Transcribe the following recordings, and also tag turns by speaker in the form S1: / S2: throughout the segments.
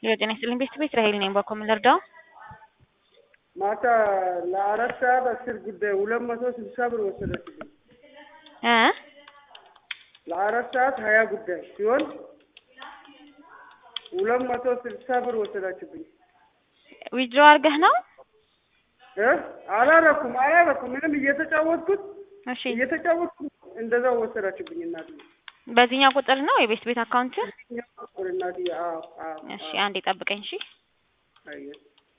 S1: የጤና ይስጥልኝ ቤት ቤት ራሄል ነኝ። በኮ ምን ልርዳው?
S2: ማታ ለአራት ሰዓት አስር ጉዳይ ሁለት መቶ ስልሳ ብር ወሰደችብኝ።
S1: እ
S2: ለአራት ሰዓት ሀያ ጉዳይ ሲሆን ሁለት መቶ ስልሳ ብር ወሰዳችብኝ።
S1: ዊድሮ አድርገህ ነው?
S2: እ አላረኩም አላረኩም ምንም እየተጫወትኩት
S1: እሺ
S2: እየተጫወትኩት እንደዛው ወሰዳችብኝ እናት
S1: በዚህኛው ቁጥር ነው የቤት ቤት አካውንት?
S2: እናት አዎ አዎ
S1: እሺ አንዴ ጠብቀኝ። እሺ
S2: አየህ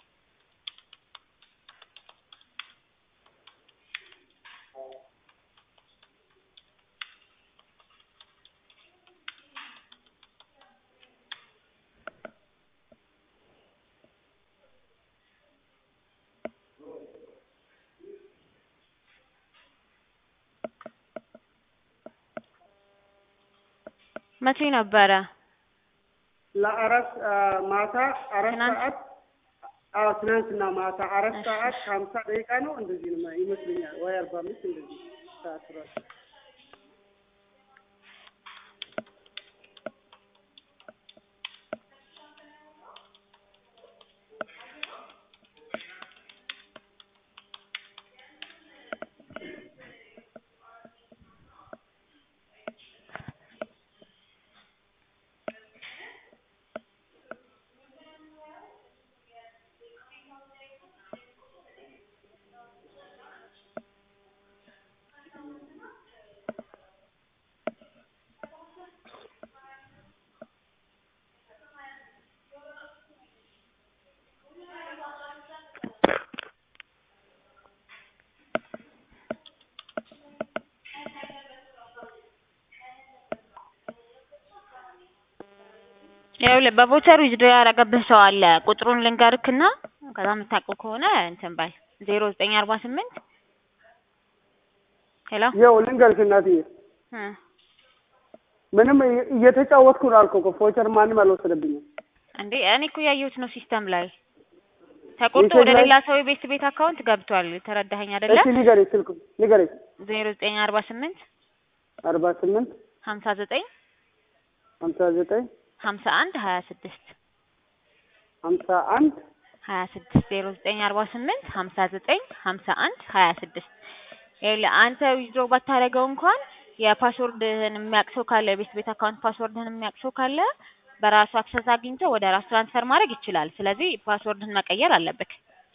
S1: መቼ ነበረ?
S2: ለአራት ማታ አራት
S1: ትናንት?
S2: ሰዓት አዎ ትናንትና ማታ አራት
S1: እሺ፣
S2: ሰዓት
S1: እሺ።
S2: ከሀምሳ ደቂቃ ነው እንደዚህ ነው ይመስለኛል ወይ አርባ አምስት እንደዚህ ሰዓት ራሱ
S1: ይኸውልህ በቮቸር ዊዝድሮ ያደረገብህ ሰው አለ። ቁጥሩን ልንገርክና ከዛ የምታውቀው ከሆነ እንትን በል ዜሮ ዘጠኝ አርባ ስምንት ሄሎ
S2: ያው ልንገርሽ እናትዬ
S1: እ
S2: ምንም እየ- እየተጫወትኩ ነው አልኩህ እኮ ፎቸር ማንም አልወሰደብኝም።
S1: እንዴ እኔ እኮ ያየሁት ነው ሲስተም ላይ ተቆርጦ
S2: ሜሴጅ
S1: ወደ
S2: ላይ-
S1: ሌላ ሰው የቤት ቤት አካውንት ገብቷል። ተረዳኸኝ አይደለ?
S2: እስኪ ንገረኝ፣ ስልክ ንገረኝ።
S1: ዜሮ ዘጠኝ አርባ ስምንት
S2: አርባ ስምንት
S1: ሀምሳ ዘጠኝ
S2: ሀምሳ ዘጠኝ
S1: ሀምሳ አንድ ሀያ ስድስት
S2: ሀምሳ አንድ
S1: ሀያ ስድስት ዜሮ ዘጠኝ አርባ ስምንት ሀምሳ ዘጠኝ ሀምሳ አንድ ሀያ ስድስት ይኸውልህ አንተ ዊዝድሮ ባታደርገው እንኳን የፓስወርድህን የሚያውቅ ሰው ካለ የቤት ቤት አካውንት ፓስወርድህን የሚያውቅ ሰው ካለ በራሱ አክሰስ አግኝቶ ወደ ራሱ ትራንስፈር ማድረግ ይችላል። ስለዚህ ፓስወርድህን መቀየር አለብህ።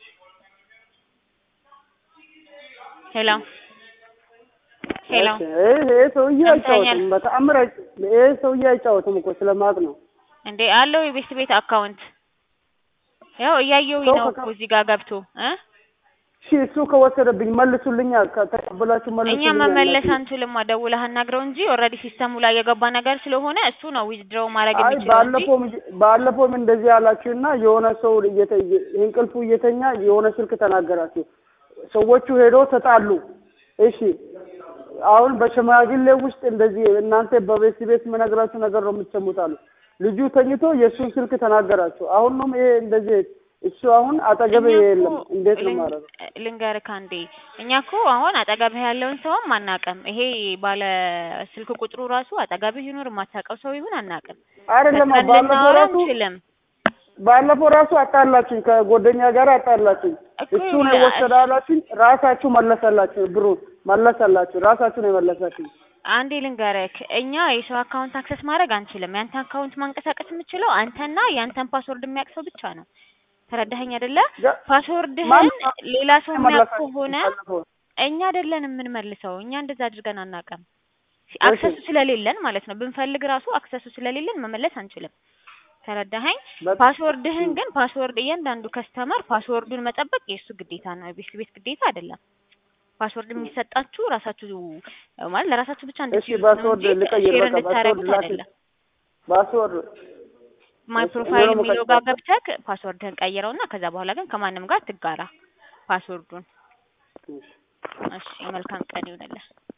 S1: ሄሎ ሄሎ
S2: እሺ፣ ይሄ ይሄ ሰውዬ
S1: ሰምተኛል?
S2: አይጫወትም፣ በተአምር አይጫ- ይሄ ሰውዬ አይጫወትም እኮ ስለማቅ ነው።
S1: እንዴ አለው የቤት ቤት አካውንት ያው እያየሁኝ
S2: ሰው
S1: ነው
S2: ከካ-
S1: እኮ እዚህ ጋር ገብቶ እ
S2: እሺ እሱ ከወሰደብኝ መልሱልኛ፣ ከተቀበላችሁ
S1: እኛ
S2: መልሱልኛ።
S1: መመለስ
S2: እናትዬ።
S1: አንችልም። ደውለህ አናግረው እንጂ ኦልሬዲ ሲስተሙ ላይ የገባ ነገር ስለሆነ እሱ ነው ዊዝድሮው ማድረግ
S2: አይ
S1: የሚችለው እንጂ
S2: ባለፈውም ባለፈውም እንደዚህ ያላችሁና የሆነ ሰው እየተ- እንቅልፉ እየተኛ የሆነ ስልክ ተናገራችሁ። ሰዎቹ ሄዶ ተጣሉ። እሺ አሁን በሽማግሌ ውስጥ እንደዚህ እናንተ በቤት ቤት የምነግራችሁ ነገር ነው የምትሰሙት አሉ። ልጁ ተኝቶ የእሱን ስልክ ተናገራችሁ። አሁን ነው ይሄ እንደዚህ እሱ አሁን አጠገቤ
S1: እኛ እኮ
S2: የለም። እንዴት ነው
S1: ልን-
S2: ማድረግ?
S1: ልንገርህ አንዴ እኛ እኮ አሁን አጠገብህ ያለውን ሰውም አናውቅም። ይሄ ባለ ስልክ ቁጥሩ ራሱ አጠገብህ ይኑር የማታውቀው ሰው ይሁን አናውቅም።
S2: አይደለም
S1: ፈጥነን
S2: ባለፈው
S1: ልናወራ
S2: ራሱ
S1: አንችልም
S2: ባለፈው ራሱ አጣላችሁኝ፣ ከጓደኛ ጋር አጣላችሁኝ።
S1: እኮ
S2: እሱ ነው
S1: ይኸውልህ፣
S2: የወሰደ አላችሁኝ። ራሳችሁ መለሰላችሁ፣ ብሩን መለሰላችሁ። ራሳችሁ ነው የመለሳችሁ።
S1: አንዴ ልንገርህ እኛ የሰው አካውንት አክሰስ ማድረግ አንችልም። ያንተ አካውንት ማንቀሳቀስ የምችለው አንተና ያንተን ፓስወርድ የሚያውቅ ሰው ብቻ ነው። ተረዳኸኝ አይደለ?
S2: ያ-
S1: ፓስወርድህን
S2: ማን-
S1: ሌላ ሰው የሚያውቅ
S2: መለሳችሁ
S1: ከሆነ
S2: ባለፈው?
S1: እኛ አይደለን የምንመልሰው። እኛ እንደዛ አድርገን አናውቅም። አክሰሱ ስለሌለን ማለት ነው። ብንፈልግ ራሱ አክሰሱ ስለሌለን መመለስ አንችልም። ተረዳኸኝ?
S2: በ-
S1: ፓስወርድህን ግን ፓስወርድ እያንዳንዱ ከስተመር ፓስወርዱን መጠበቅ የእሱ ግዴታ ነው፣ የቤት ቤት ግዴታ አይደለም። ፓስወርድ የሚሰጣችሁ ራሳችሁ ማለት ለራሳችሁ ብቻ
S2: እሺ
S1: እንድትይዙት ነው
S2: ፓስወርድ
S1: እንጂ
S2: ልቀይር፣
S1: ሼር
S2: በቃ ፓስወርድ
S1: እንድታደርጉት
S2: ላክ።
S1: አይደለም።
S2: ፓስወርድ
S1: ማይ
S2: እሺ፣
S1: ፕሮፋይል
S2: ምንም
S1: የሚለው
S2: ቀይር።
S1: ጋር ገብተህ ፓስወርድህን ቀይረውና ከዛ በኋላ ግን ከማንም ጋር ትጋራ ፓስወርዱን። እሺ መልካም ቀን ይሁንልህ።